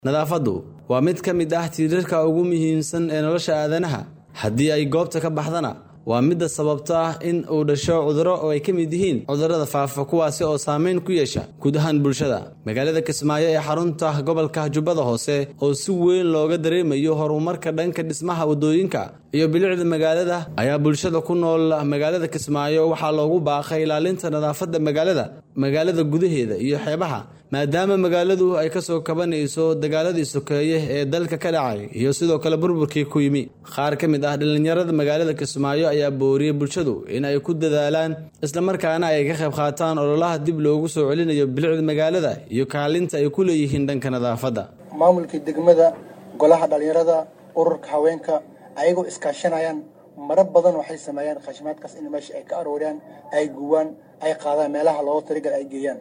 nadaafaddu waa mid ka mid ah tiirarka ugu muhiimsan ee nolosha aadanaha haddii ay goobta ka baxdana waa midda sababta ah in uu dhasho cudurro oo ay ka mid yihiin cudurrada faafa kuwaasi oo saameyn ku yeesha guud ahaan bulshada magaalada kismaayo ee xarunta gobolka jubbada hoose oo si weyn looga dareemayo horumarka dhanka dhismaha waddooyinka iyo bilicda magaalada ayaa bulshada ku nool magaalada kismaayo waxaa loogu baaqay ilaalinta nadaafadda magaalada magaalada gudaheeda iyo xeebaha maadaama magaaladu ay ka soo kabanayso dagaaladii sokeeye ee dalka ka dhacay iyo sidoo kale burburkii ku yimi qaar ka mid ah dhallinyarada magaalada kismaayo ayaa booriyey bulshadu in ay ku dadaalaan islamarkaana ay ka qayb qaataan ololaha dib loogu soo celinayo bilicda magaalada iyo kaalinta ay ku leeyihiin dhanka nadaafadda maamulka degmada golaha dhallinyarada ururka haweenka ayagoo iskaashanayaan maro badan waxay sameeyaan khashmaadkaas in meesha ay ka arooriyaan ay guwaan ay qaadaan meelaha looga taligal ay geeyaan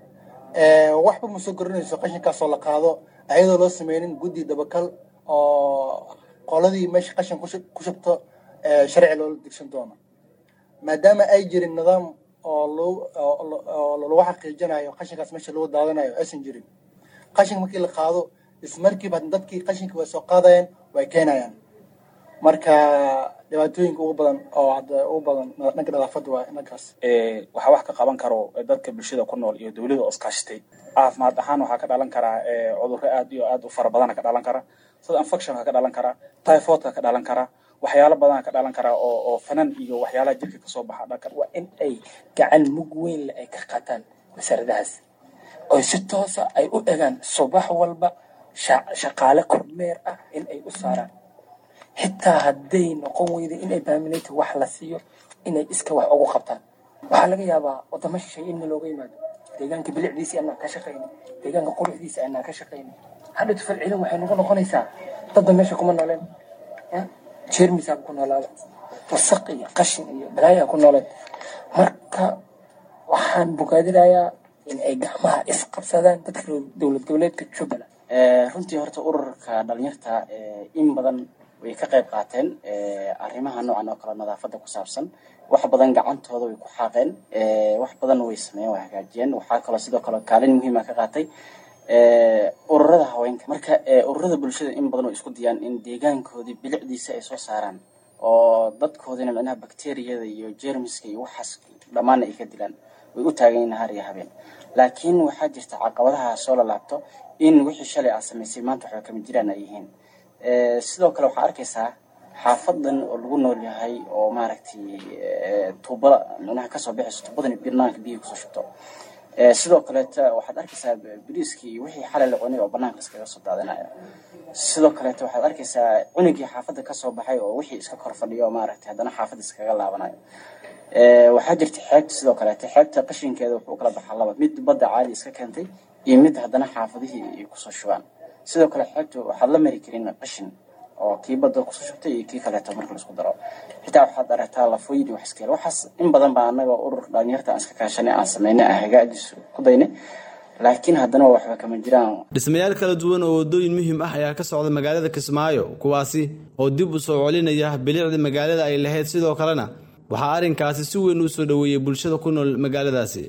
waxba ma soo korinayso qashinkaasoo la qaado ayadoo loo sameynin guddi dabakal oo qoladii meesha qashin ku shubto sharci loola digsan doono maadaama ay jirin nidaam oo lagu xaqiijinayo qashinkaas meesha lagu daadanayo aysan jirin qashinka markii la qaado ismarkiiba dadkii qashinka way soo qaadayaan way keenayaan marka dhibaatooyinka ugu badan oo hadda ugu badan dhanka nadaafadda waa dhankaas waxaa wax ka qaban karo dadka bulshada ku nool iyo dawladda oo iskaashatay caafimaad ahaan waxaa ka dhalan karaa cudurro aad iyo aad u fara badana ka dhalan kara sida infectionka ka dhalan kara typhoidka ka dhalan kara waxyaalo badana ka dhalan kara oo oo fanan iyo waxyaalaha jirka kasoo baxa dhanka waa in ay gacan mug weynle ay ka qaataan wasaaradahaas oo si toosa ay u egaan subax walba shaqaale kormeer ah in ay u saaraan xitaa hadday noqon weyda inay baaminayta wax la siiyo inay iska wax ugu qabtaan waxaa laga yaabaa wadamo shishay in looga yimaado deegaanka bilicdiisii anaa ka shaqayna deegaanka quruxdiisa anaa ka shaqayna hadhatu falcelin waxay nagu noqonaysaa dadda meesha kuma nooleen jeermisaa ku noolaada wasaq iyo qashin iyo balaayaa ku nooleen marka waxaan bogaadinayaa in ay gacmaha isqabsadaan dadka dowlad goboleedka jubbaland runtii horta ururka dhalinyarta in badan way ka qayb qaateen arrimaha noocan oo kale nadaafadda ku saabsan wax badan gacantooda way ku xaaqeen wax badan way sameeyeen way hagaajiyeen waxaa kaloo sidoo kale kaalin muhiima ka qaatay ururada haweenka marka ururada bulshada in badan oo isku dayaan in deegaankoodii bilicdiisa ay soo saaraan oo dadkoodina micnaha bakteriyada iyo jermiska iyo waxaas dhammaanna ay ka dilaan way u taagan yihin har iyo habeen laakiin waxaa jirta caqabadaha soo lalaabto in wixii shalay aad samaysay maanta waxba kama jiraan ay yihiin sidoo kale waxaa arkaysaa xaafadan oo lagu nool yahay oo maaragtay tuubada micnaha kasoo bixayso tuubadani banaanka biyihi kusoo shubto sidoo kaleeta waxaad arkaysaa biriiskii iyo wixii xalay la cunay oo banaanka iskaga soo daadinaya sidoo kaleeta waxaad arkaysaa cunugii xaafadda kasoo baxay oo wixii iska kor fadhiyo oo maaragtay haddana xaafadda iskaga laabanayo waxaa jirta xeebta sidoo kaleeta xeebta qashinkeeda wuxuu ukala baxaa laba mid badda caadi iska keentay iyo mid haddana xaafadihii ay kusoo shubaan sidoo kale xeebta waxaad la mari karin qashin oo kii badda kusoo shubtay iyo kii kaleeto marka laisku daro xitaa waxaad aragtaa lafooyin iyo wax iskeel waxaas in badan baa annaga urur dhalinyarta aan iska kaashanay aan sameynay aan hagaajiso ku daynay laakiin haddana waxba kama jiraan dhismayaal kala duwan oo waddooyin muhiim ah ayaa ka socda magaalada kismaayo kuwaasi oo dib u soo celinaya bilicda magaalada ay lahayd sidoo kalena waxaa arrinkaasi si weyn u soo dhoweeyey bulshada ku nool magaaladaasi